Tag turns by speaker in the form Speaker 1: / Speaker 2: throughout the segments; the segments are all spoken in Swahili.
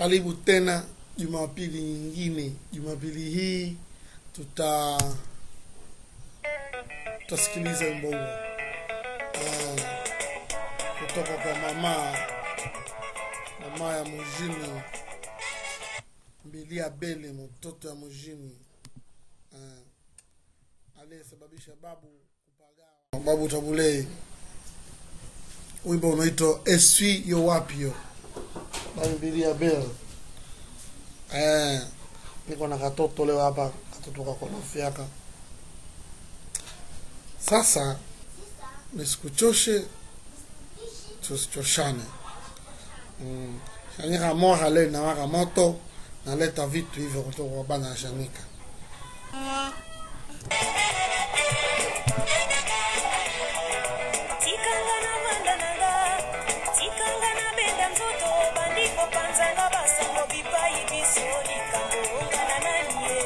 Speaker 1: karibu tena jumapili nyingine jumapili hii tuta tutasikiliza wimbo huo Ah, kutoka kwa mama mama ya mujini mbilia bele mtoto ya mujini Ah, aliyesababisha babu kupagawa babu tabulei wimbo unaitwa eswi yo wapyo bambilia bel eh, niko na katoto leo hapa katoto kakonofyaka sasa nisikuchoshe tusichoshane mm. shanika moja leo inawaka moto naleta vitu hivyo kutoka kwa bana ya shanika
Speaker 2: tikanga na manda nanga tikanga na benda nzoto bandiko panzanga basango bipai biso likambo ongana nani ye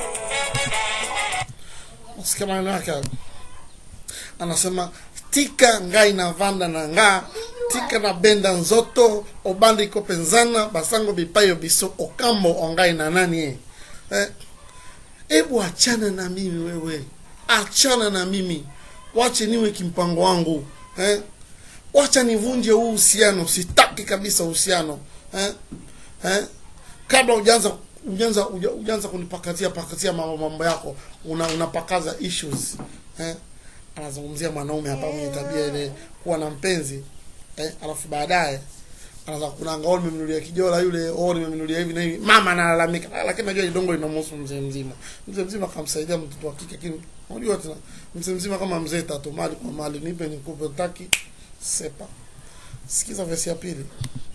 Speaker 1: nasikia maneno yake anasema tika ngai na vanda na nga tika na benda nzoto obandi kopenzana basango bipayo biso okambo ongai na nani ye eh, ebu achana na mimi wewe achana na mimi wache niwe kimpango wangu eh? wacha nivunje huu uhusiano sitaki kabisa uhusiano eh? eh? kabla ujaanza ujaanza uja- ujaanza kunipakazia pakazia mambo mambo yako una unapakaza issues eh? anazungumzia mwanaume hapa mwenye tabia ile kuwa na mpenzi eh? alafu baadaye anaanza kunanga oh nimemnunulia kijola yule oh nimemnunulia hivi na hivi mama analalamika Ah, lakini najua idongo inamhusu mzee mzima mzee mzima akamsaidia mtoto wa kike lakini unajua tena mzee mzima kama mzee tatu mali kwa mali nipe nikupe taki sepa sikiza vesi ya pili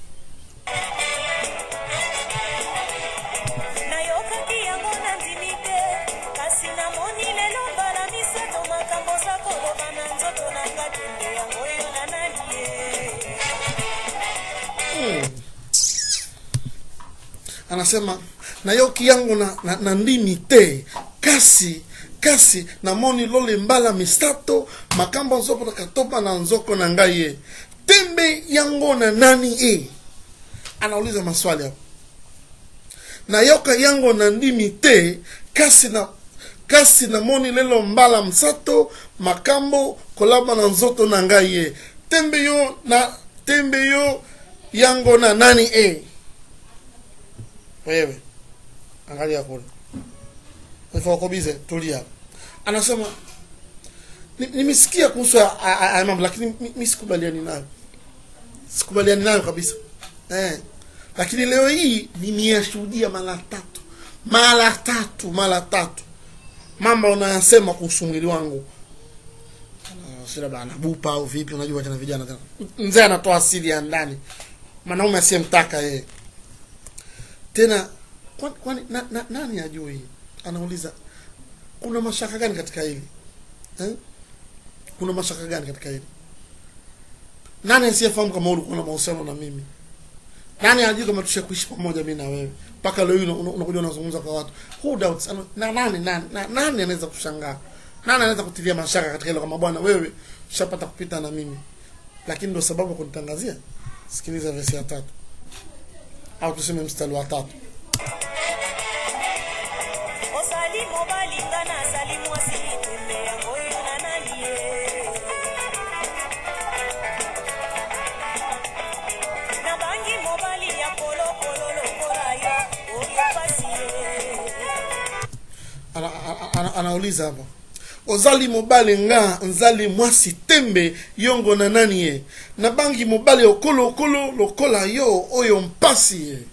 Speaker 2: nayokaki yango na ndimi te kasi namoni lelo mbala misato makambo za koloba na nzoto na nga tende yango oyo na nani ye
Speaker 1: anasema na yoki yangu na, na, na ndimi te kasi kasi namoni lole mbala misato makambo nzopo katopa na nzoko na ngai ye tembe yango na nani e anauliza maswali hapo na yoka yango na ndimi te kasi na kasi namoni lelo mbala msato makambo kolaba na nzoto na ngai ye tembe yo na tembe yo yango na nani e wewe angalia kule ifokobize tulia anasema ni- nimesikia kuhusu haya- haya haya mambo lakini mi- mi sikubaliani nayo sikubaliani nayo kabisa eh. lakini leo hii nimeyashuhudia mara tatu mara tatu mara tatu mambo unayasema kuhusu mwili wangu Ah, si labda anabupa au vipi unajua tena vijana tena mzee anatoa asili ya ndani mwanaume asiyemtaka yeye tena kwani kwani na, na, nani ajui anauliza kuna mashaka gani katika hili eh? kuna mashaka gani katika hili nani asiyefahamu kama ulikuwa na mahusiano na mimi nani ajui kama tusha kuishi pamoja mi na wewe mpaka leo hii una- una- unakuja unazungumza kwa watu who doubts Ano- na nani nani na, nani anaweza kushangaa nani anaweza kutilia mashaka katika hilo kama bwana wewe ushapata kupita na mimi lakini ndo sababu ya kunitangazia sikiliza vesi ya tatu au tuseme mstari wa tatu
Speaker 2: ozali mobali nga nazali mwasi tembe yango oyo na nani ye nabangi mobali ya kolokolo lokola yo oyo pasi ye
Speaker 1: ana, ana, ana, anauliza hapa ozali mobali nga nzali mwasi tembe yongo na nani ye nabangi mobali okolo okolo lokola yo oyo mpasi ye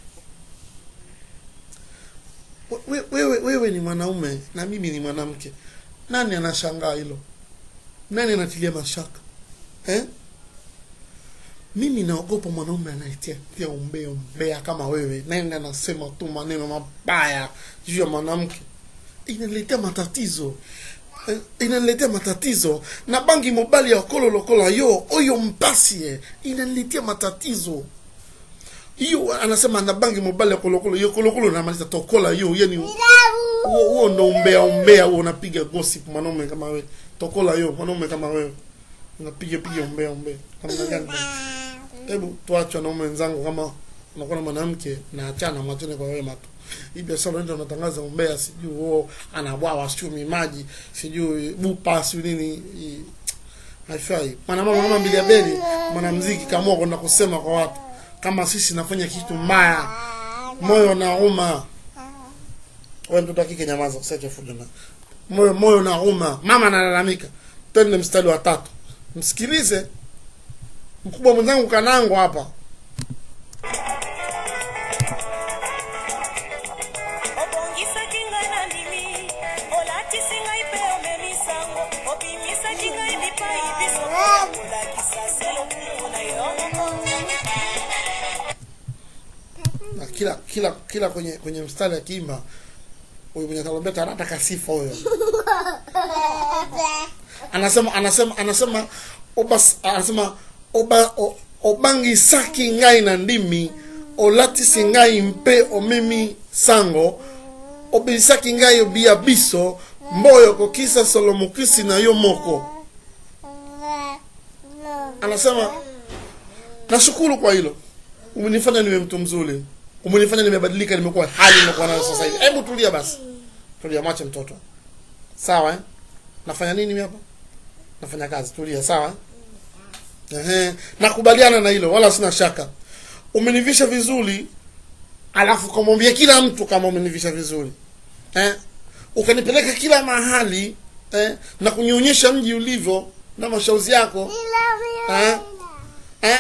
Speaker 1: We- wewe, wewe ni mwanaume na mimi ni mwanamke nani anashangaa hilo nani anatilia mashaka eh? mimi naogopa mwanaume anayetia tia umbea umbea kama wewe nenda anasema tu maneno mabaya juu ya mwanamke inaniletea matatizo Eh, inaniletea matatizo na bangi mobali ya okolo lokola yo oyo mpasi ye inaniletea matatizo hiyo anasema na bangi mobali ya kolokolo yo kolokolo namaliza tokola yo yani huo huo ndo umbea umbea huo unapiga gossip mwanaume kama wewe tokola yo mwanaume kama wewe unapiga piga umbea umbea namna gani bwana? hebu tuache wanaume wenzangu kama unakuwa na mwanamke na achana mwachane kwa wema tu hii biashara unaenda unatangaza umbea sijui huo anabwawa sijui maji sijui bupa sijui nini hii, haifai mwanamama kama mbili ya beli mwanamziki kaamua kwenda kusema kwa watu kama sisi nafanya kitu mbaya moyo na uma wewe mtoto wa kike nyamaza usiache fujo na moyo moyo na uma mama analalamika twende mstari wa tatu msikilize mkubwa mwenzangu kanango hapa
Speaker 2: obongisaki ngai na ndimi olatisi ngai mpe omemisango obimisaki ngai bipai biso ya kolakisa se lokumu na yo
Speaker 1: na kila kila kila kwenye kwenye mstari akiimba huyu mwenye tarumbeta anataka sifa huyo anasema anasema anasema obas anasema oba o, obangisaki ngai na ndimi olatisi ngai mpe omemi sango obilisaki ngai obia biso mboyo kokisa solomokisi na yo moko anasema nashukuru kwa hilo umenifanya niwe mtu mzuri umenifanya nimebadilika nimekuwa hali nimekuwa nayo sasa hivi hebu tulia basi tulia mwache mtoto sawa eh? nafanya nini mimi hapa nafanya kazi tulia sawa eh? Ehe, nakubaliana na hilo wala sina shaka umenivisha vizuri alafu kamwambia kila mtu kama umenivisha vizuri eh? ukanipeleka kila mahali eh? na kunionyesha mji ulivyo na mashauzi yako eh? Eh?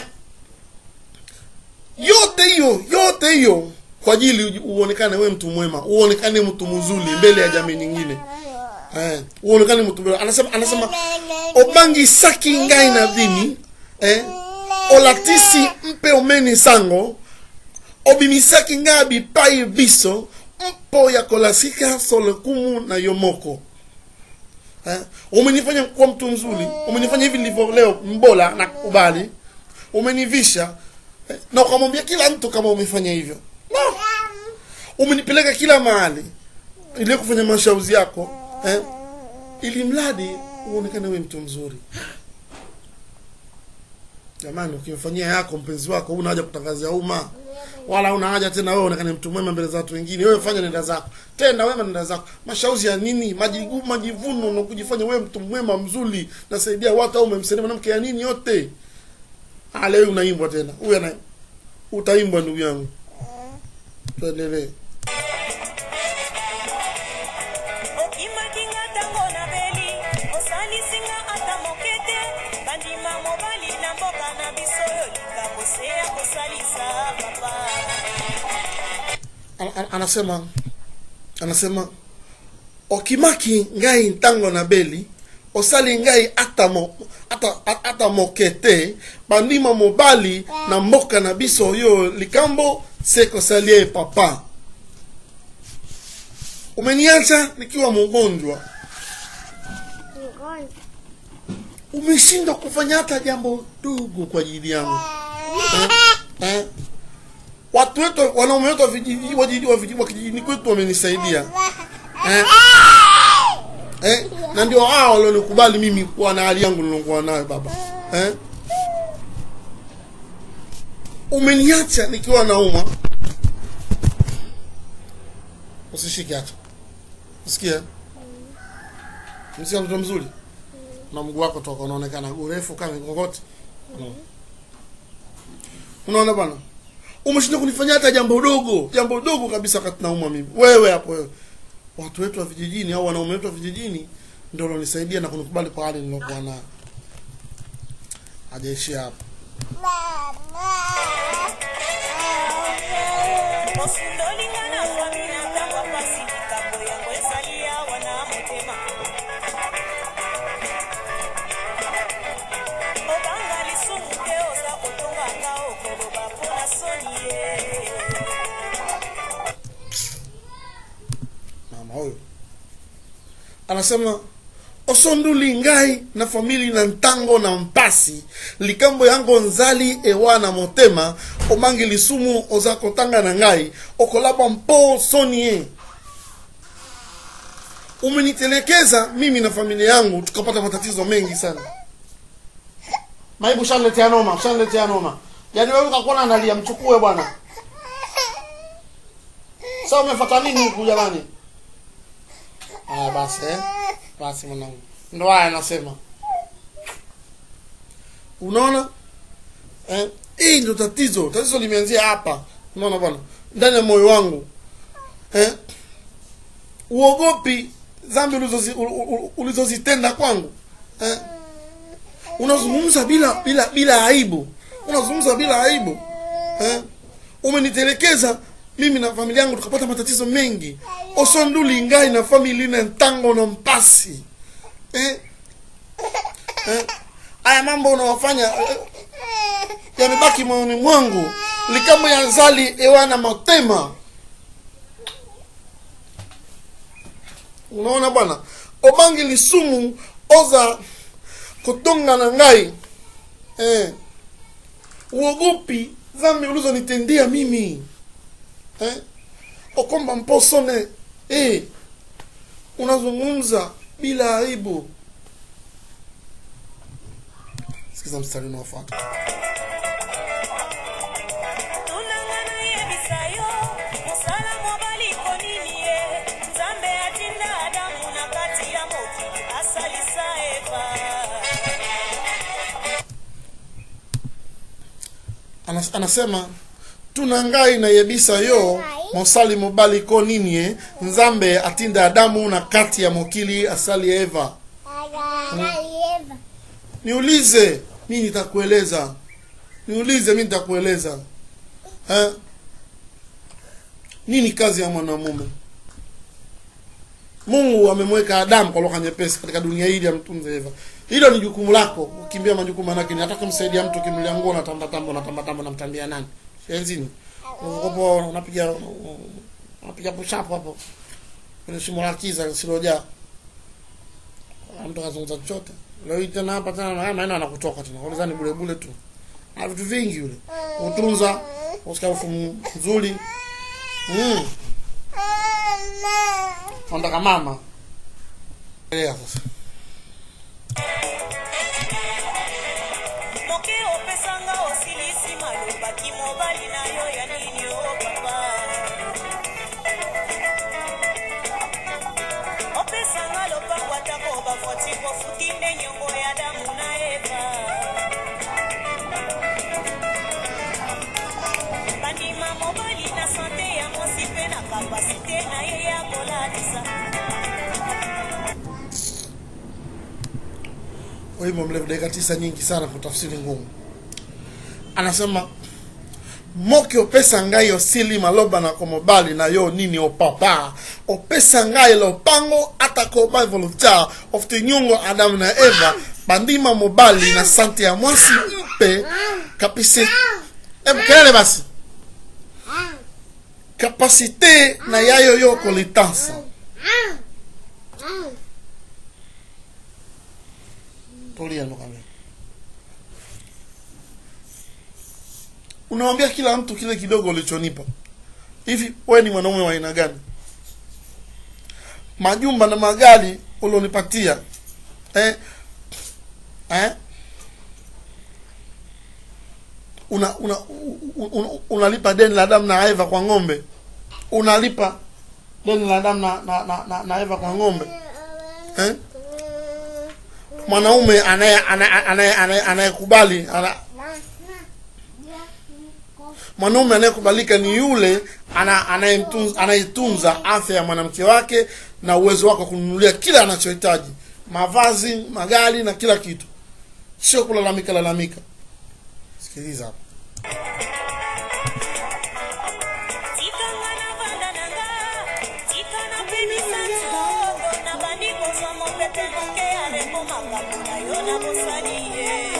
Speaker 1: yote hiyo yote hiyo kwa ajili uji- uonekane we mtu mwema uonekane mtu mzuri mbele ya jamii nyingine eh, uonekane mtu mwema anasema anasema obangi saki ngai na dini eh, olatisi mpe omeni sango obimisaki ngai bipai biso mpo ya kolasika solokumu na yo moko eh, umenifanya kuwa mtu mzuri umenifanya hivi nilivyo leo mbola na kubali umenivisha eh, na ukamwambia kila mtu kama umefanya hivyo no. umenipeleka kila mahali ili kufanya mashauzi yako eh, ili mradi uonekane wewe mtu mzuri jamani ukimfanyia yako mpenzi wako una haja kutangazia umma wala una haja tena wewe uonekane mtu mwema mbele za watu wengine wewe fanya nenda zako tenda wema nenda zako mashauzi ya nini majigu majivuno na kujifanya wewe mtu mwema mzuri nasaidia watu au umemsaidia mwanamke ya nini yote ah leo unaimbwa tena huyu ana utaimbwa ndugu yangu tuendelee
Speaker 2: okimaki nga ntango na beli osalisi nga ata moke te bandima mobali na mboka na biso oyo likambo se ya kosalisa papa
Speaker 1: Ana- ana- anasema anasema okimaki ngai ntango na beli osali ngai ata, mo, ata, a- ata moke te bandima mobali na mboka na biso oyo likambo se kosalie papa umeniacha nikiwa mgonjwa umeshindwa kufanya hata jambo dogo kwa ajili yangu eh? Eh? watu wetu wanaume wetu wa vijiji- wa jiji- wa vijiji- wa kijijini kwetu wamenisaidia eh? Eh? na ndio hao walionikubali mimi kuwa na hali yangu nilokuwa nayo baba eh? umeniacha nikiwa nauma usishike hata usikia msia mtoto mzuri na mguu wako toka unaonekana urefu kama ngogote mm. unaona bwana umeshinda kunifanyia hata jambo dogo jambo dogo kabisa wakati nauma mimi wewe hapo wewe watu wetu wa vijijini au wanaume wetu wa vijijini ndio walonisaidia na kunikubali kwa hali nilokuwa nayo hajaishia hapo
Speaker 2: osundolinga na fami na ntango apasi likambo yango ezali awa na motema obanga lisumu te oza kotongaka okoloba mpo na soni ye
Speaker 1: mama huyo anasema osonduli ngai na famili na ntango na mpasi likambo yango nzali ewa na motema omangi lisumu oza kotanga na ngai okolaba mpo soni ye umenitelekeza mimi na familia yangu tukapata matatizo mengi sana maibu shaniletea noma shaniletea noma yaani wewe ukakuwa analia mchukue bwana sasa umefuata nini huku jamani haya basi eh? basi mwanangu ndo haya anasema unaona eh? hii ndio tatizo tatizo limeanzia hapa unaona bwana ndani ya moyo wangu eh? uogopi dhambi ulizozi- u- u- ulizozitenda kwangu eh? unazungumza bila bila bila aibu unazungumza bila aibu eh? umenitelekeza mimi na familia yangu tukapata matatizo mengi osonduli ngai na famili na ntango na mpasi eh? Eh? haya mambo unawafanya eh, yamebaki moyoni mwangu likamo yazali ewana motema unaona bwana obangi lisumu oza kotonga na ngai eh. uogopi dhambi ulizonitendia mimi eh? okomba mposone eh. unazungumza bila aibu sikiza mstari unaofuata
Speaker 2: tunanga nayebisa yo mosala mobali konini ye nzambe atinda adamu na kati ya mokili asalisa eva
Speaker 1: Anas, anasema tuna ngai nayebisa yo mosali mobali ko nini ye nzambe atinda adamu na kati ya mokili asali eva niulize mi nitakueleza niulize mi nitakueleza eh? nini kazi ya mwanamume mungu amemweka adamu kwa lugha nyepesi katika dunia hili amtunze eva hilo ni jukumu lako ukimbia majukumu manake ni hata kumsaidia mtu kimlia nguo unatambatamba unatambatamba unamtambia nani enzini ukopo unapiga unapiga pushapo hapo kwenye shimo la kiza lisilojaa mtu akazungumza chochote leo hii tena hapa tena haya maneno anakutoka tena ulizani bule bule tu na vitu vingi yule utunza usikia harufu nzuri mm. Ondaka mama Elea sasa
Speaker 2: moke opesanga osilisi malobaki mobali na yo ya nini o papa opesanga lopango atako bavwati kofuti nde nyongo ya damu na eva bandima mobali na sante ya mosi mpe na kapasite na ye ya kolatisa
Speaker 1: wimbo mrefu dakika tisa nyingi sana kwa tafsiri ngumu anasema moki opesa ngai osili maloba na komobali na yo nini opapa opesa ngai lopango atako bavolontia ofte nyongo adamu na eva bandima mobali na sante ya mwasi mpe kapisi hebu kelele basi kapasite na yayo yo kolitansa tulia ndo kamera unawambia kila mtu kile kidogo ulichonipa hivi wewe ni mwanaume wa aina gani majumba na magari ulionipatia eh? Eh? una una una unalipa deni la Adamu na Eva kwa ng'ombe unalipa deni la Adamu na, na, na, na, na Eva kwa ng'ombe eh? mwanaume anaye anaye anaye- anaye- anayekubali ana, mwanaume anayekubalika ni yule ana- anayemtunza- anayetunza afya ya mwanamke wake na uwezo wake wa kununulia kila anachohitaji mavazi magari na kila kitu sio kulalamika lalamika sikiliza hapa
Speaker 2: tikanga na banda na nga tika napemisa nzongo na bandi kozwa mopepe moke alembo makambo na yo na bosani ye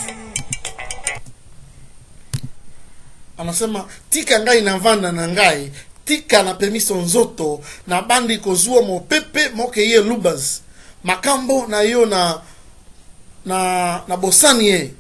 Speaker 1: anasema tika ngai na vanda na ngai tika na pemiso nzoto na bandi kozua mopepe moke ye lubas makambo na yo na na na bosani ye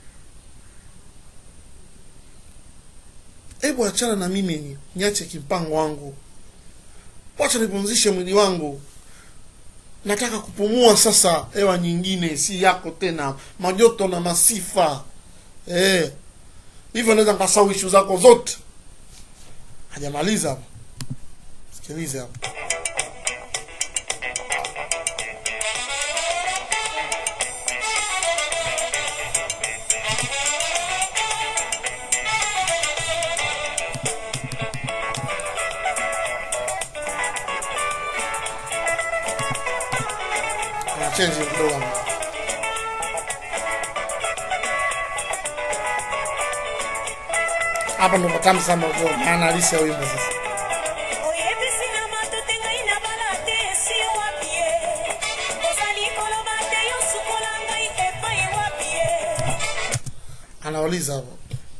Speaker 1: hebu achana na mimi niache kimpango wangu wacha nipumzishe mwili wangu nataka kupumua sasa hewa nyingine si yako tena majoto na masifa eh hivyo naweza nikasahau ishu zako zote hajamaliza hapo sikilize hapo Kuna change kidogo hapo. hapa ndo patamu sana kwa maana halisi ya wimbo sasa
Speaker 2: oyebisi na matote ngai nabala te esi yo wapi ye ozali koloba te yo sukola ngai epai wapi ye
Speaker 1: anauliza hapo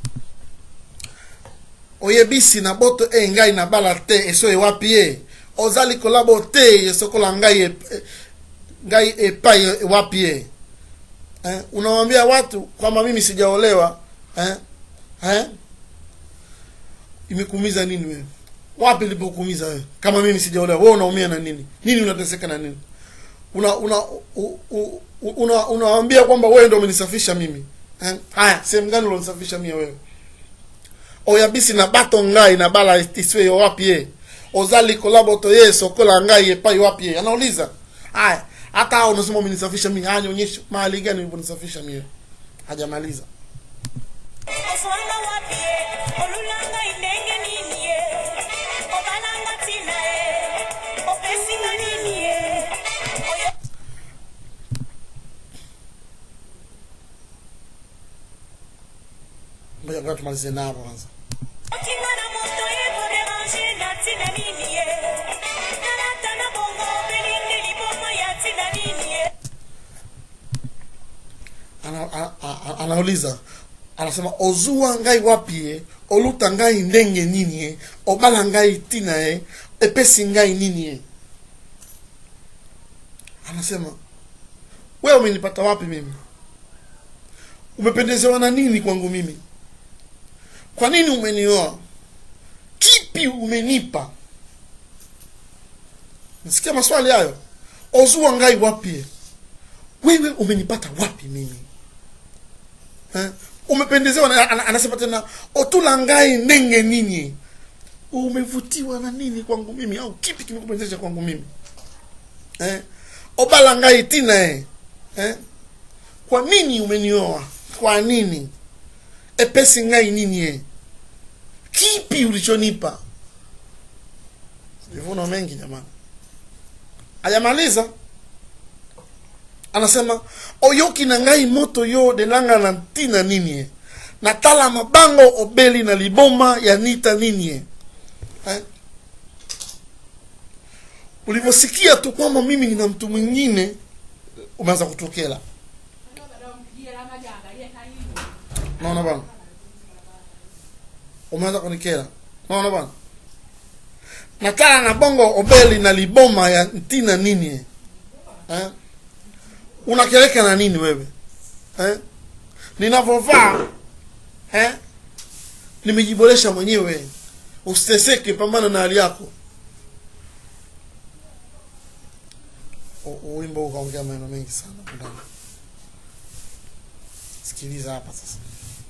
Speaker 1: oyebisi na boto e ngai na bala te eso ewapi ye ozali kolabo te esokola ngai ep- eh, ngai epai wapi ye eh? unawambia watu kwamba mimi sijaolewa eh? Eh? imekuumiza nini wewe wapi ilipokuumiza wewe kama mimi sijaolewa wewe unaumia na nini nini unateseka na nini una una u- u- u- una unawaambia kwamba wewe ndio umenisafisha mimi eh? haya sehemu gani ulonisafisha mimi wewe oyabisi na bato ngai na bala iswe yo wapi ye ozali kolaboto ye sokola ngai epai wapi ye anauliza haya hata hao unasema umenisafisha mimi haya nionyeshe mahali gani uliponisafisha mimi hajamaliza
Speaker 2: ozwanga wapi ye olula ngai ndenge nini ye obalanga ntina ye opesinga nini ye oyo
Speaker 1: ngoja ngoja tumalize nabo kwanza
Speaker 2: otinga na moto ye koderange na ntina nini ye nalata na bongo obelingi liboma ya ntina nini ye
Speaker 1: ana, a, a, a, anauliza anasema ozuwa ngai wapi ye oluta ngai ndenge nini ye obala ngai tina ye epesi ngai nini ye anasema wewe umenipata wapi mimi umependezewa na nini kwangu mimi kwa nini umenioa kipi umenipa nasikia maswali hayo ozuwa ngai wapi ye wewe umenipata wapi mimi eh? umependezewa na, ana- anasema tena otula ngai ndenge nini umevutiwa na nini kwangu mimi au kipi kimekupendezesha kwangu mimi eh? obala ngai tina eh? Eh? kwa nini umenioa kwa nini epesi ngai nini eh? kipi ulichonipa sijivuna mengi jamani hajamaliza anasema oyoki na ngai moto yo delanga na ntina nini ye natala mabango obeli na liboma ya nita nini ye eh? ulivyosikia tu kwamba mimi nina mtu mwingine umeanza kutokela naona bana umeanza kunikela naona bana natala na bongo obeli na liboma ya ntina nini ye eh? unakeleka na nini wewe eh? ninavyovaa eh? nimejiboresha mwenyewe usiteseke pambana na hali yako U- u- wimbo huu ukaongea maneno mengi sana huku ndani sikiliza hapa sasa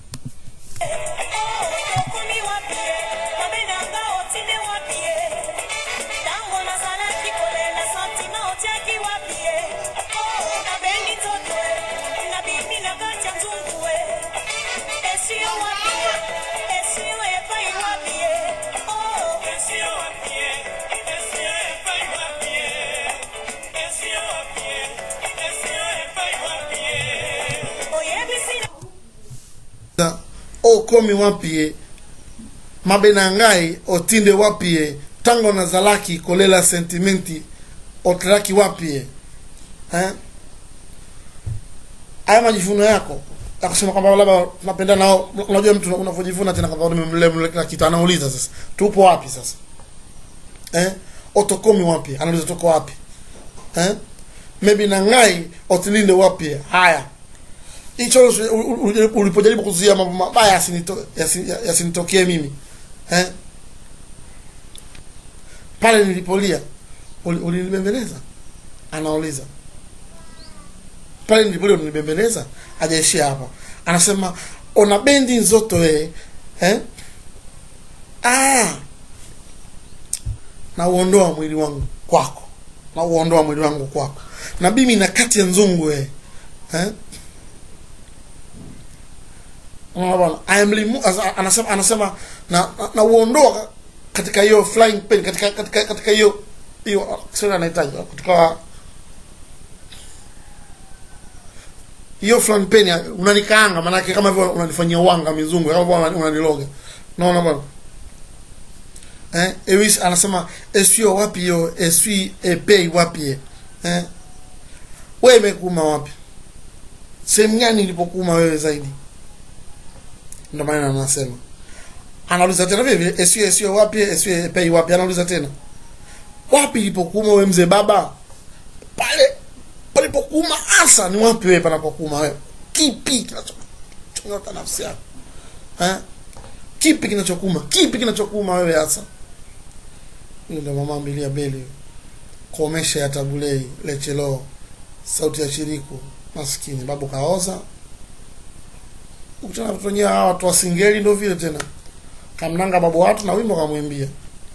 Speaker 2: okomi wapi ye mabe na nga otinde wapi ye ntango nazalaki kolela santima otiaki wapi ye nabendi nzoto e nabimi na kati ya nzungu e esi yo wapi ye esi yo epai wapi ye esi yo wapi ye esi yo epai wapi ye esi yo wapi ye esi yo epai wapi ye oyebisi na
Speaker 1: Na, okomi wapi ye mabe na ngai otinde wapi ye ntango nazalaki kolela sentimenti otelaki wapi ye eh? haya majivuno yako ya kusema kwamba labda tunapenda nao unajua mtu unavyojivuna tena kwamba nimemlemle kila kitu anauliza sasa tupo wapi sasa eh? otokomi wapi anauliza toko wapi eh? maybe na ngai otilinde wapi haya hicho u- u- u- ulipojaribu kuzuia mambo mabaya yasinito- yasi- yasinitokee mimi eh? pale nilipolia uli- ulinibembeleza anauliza pale nilipolia ulinibembeleza hajaishia hapa anasema ona bendi nzoto e eh? ah. na uondoa mwili wangu kwako na uondoa mwili wangu kwako na mimi na kati ya nzungu we eh? Unaona bwana I am remo- asa- anasema anasema na, na, na uondoa katika hiyo flying pen katika katika katika hiyo hiyo sio anahitaji katika hiyo flying pen ya- unanikaanga maanake kama hivyo unanifanyia wanga mizungu kama hivyo unani- unaniloga naona bwana eh Ewis anasema esio wapi hiyo esui epei wapi eh wewe imekuma wapi sehemu gani ilipokuuma wewe zaidi ndio maana anasema anauliza tena vile vile esio esio wapi esio epei wapi anauliza tena wapi ilipokuuma wewe mzee baba pale palipokuuma hasa ni wapi wewe panapokuuma wewe kipi kinachonyota nafsi yako eh kipi kinachokuma kipi kinachokuma wewe hasa hiyo ndio mama mbilia beli komesha ya tabulei lechelo sauti ya chiriku maskini babu kaoza ukutana watoto wenyewe hawa watu wa singeli ndio vile tena kamnanga babu watu na wimbo kamwimbia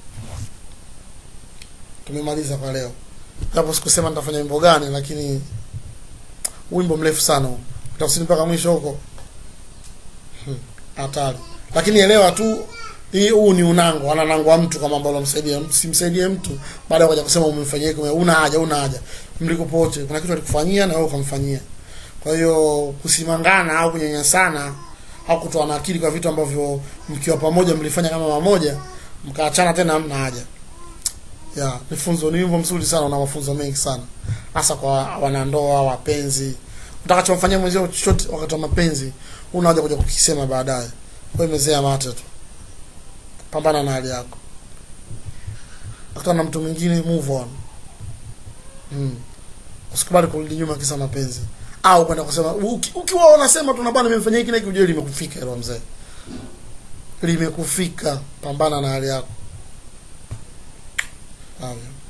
Speaker 1: tumemaliza kwa leo japo sikusema nitafanya wimbo gani lakini wimbo mrefu sana huu tafsiri mpaka mwisho huko Hmm, hatari lakini elewa tu hii huu ni unango ananangwa mtu kama ambalo msaidia simsaidie mtu baada ya kuja kusema umemfanyia hiki una haja una haja mlikopote kuna kitu alikufanyia na wewe ukamfanyia kwa hiyo kusimangana au kunyanyasana au kutoa na akili kwa vitu ambavyo mkiwa pamoja mlifanya kama mamoja mkaachana tena hamna haja ya ni funzo ni wimbo mzuri sana una mafunzo mengi sana hasa kwa wanandoa wapenzi utakachomfanyia mwenzio chochote wakati wa mapenzi una haja kuja kukisema baadaye wewe mezea mate tu pambana na hali yako akutana na mtu mwingine move on mm. usikubali kurudi nyuma kisa mapenzi au kwenda kusema uki- ukiwa unasema tu na bwana nimemfanyia hiki na hiki ujue limekufika hilo mzee limekufika pambana na hali yako Haya.